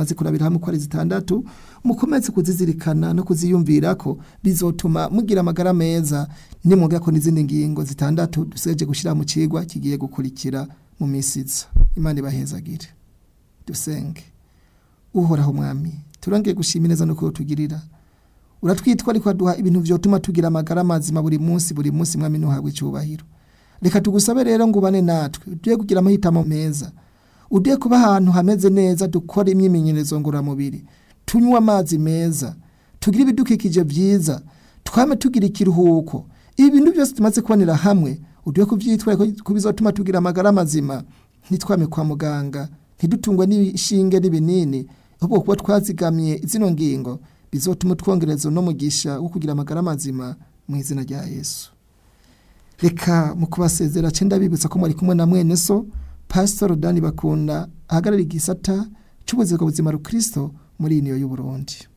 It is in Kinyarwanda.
maze kurabira hamwe uko ari zitandatu mukomeze kuzizirikana no kuziyumvira ko bizotuma mugira amagara meza nimwongera ko n'izindi ngingo zitandatu dusigaje gushyira mu kigwa kigiye gukurikira mu minsi iza imana ibahezagire dusenge uhoraho mwami turangire gushimira neza no kutugirira uratwitwa ariko aduha ibintu byotuma tugira amagara mazima buri munsi buri munsi mwami ntuhabwe icyubahiro reka tugusabe rero ngo ubane natwe ugiye kugira amahitamo meza ugiye kuba ahantu hameze neza dukora imyimenyerezo ngororamubiri tunywe amazi meza tugire ibidukikije byiza twame tugira ikiruhuko ibi bintu byose tumaze kubonera hamwe ugiye kubyitwara ko bizatuma tugira amagara mazima ntitwame kwa muganga ntidutungwe n'ishinge n'ibinini ahubwo kuba twazigamiye zino ngingo bizotuma utwongerezo n'umugisha wo kugira amagara mazima mu izina rya yesu reka mu kubasezera cyenda bibutsa ko mwari kumwe na mwene so pasitoro dani bakunda ahagarariye igisata cy'ubuzima buzima rukristo muri iyi niyo y'uburundi